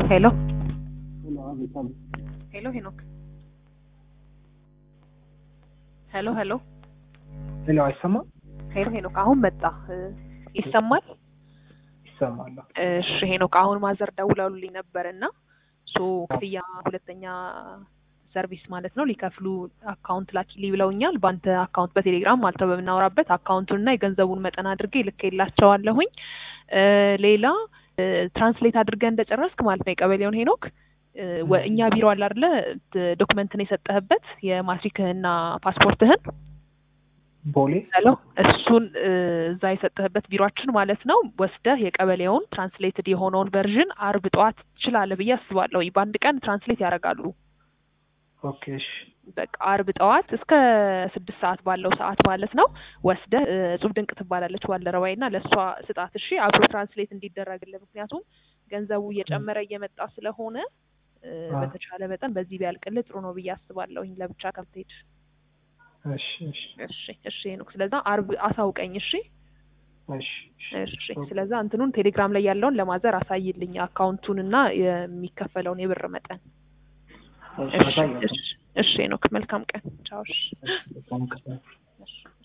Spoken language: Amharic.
ሄሎ ሄሎ ሄኖክ ሄሎ ሄሎ ሄሎ አይሰማም? ሄሎ ሄኖክ አሁን መጣ እ፣ ይሰማል? ይሰማል። እሺ ሄኖክ አሁን ማዘር ደውለውልኝ ነበር እና ሶ ክፍያ ሁለተኛ ሰርቪስ ማለት ነው ሊከፍሉ አካውንት ላኪልኝ ብለውኛል። በአንተ አካውንት በቴሌግራም ማለት ነው በምናወራበት አካውንቱን እና የገንዘቡን መጠን አድርጌ ልኬላቸዋለሁኝ። እ፣ ሌላ እ፣ ትራንስሌት አድርገህ እንደጨረስክ ማለት ነው የቀበሌውን ሄኖክ እ፣ ወ- እኛ ቢሮ አለ አይደለ ት- ዶክመንትን የሰጠህበት የማትሪክህና ፓስፖርትህን ቦሌ ሄሎ እሱን እ፣ እዛ የሰጠህበት ቢሮአችን ማለት ነው ወስደህ የቀበሌውን ትራንስሌትድ የሆነውን ቨርዥን አርብ ጠዋት ትችላለህ ብዬ አስባለሁ። በአንድ ቀን ትራንስሌት ያደርጋሉ። ኦኬ እሺ በቃ አርብ ጠዋት እስከ ስድስት ሰዓት ባለው ሰዓት ማለት ነው ወስደህ እ፣ እጹብ ድንቅ ትባላለች ባልደረባዬ እና ለእሷ ስጣት እሺ፣ አብሮ ትራንስሌት እንዲደረግልህ ምክንያቱም ገንዘቡ እየጨመረ እየመጣ ስለሆነ እ፣ አ። በተቻለ መጠን በዚህ ቢያልቅልህ ጥሩ ነው ብዬ አስባለሁኝ ለብቻ ከምትሄድ። እሺ እሺ እሺ እሺ ሄኖክ፣ ስለዛ አርብ አሳውቀኝ እሺ። እሺ እሺ ስለዛ እንትኑን ቴሌግራም ላይ ያለውን ለማዘር አሳይልኝ አካውንቱን እና የሚከፈለውን የብር መጠን። እሺ እሺ አሳያለሁ። እሺ እሺ ሄኖክ መልካም ቀን ቻው። እሺ እሺ በጣም ከ- እሺ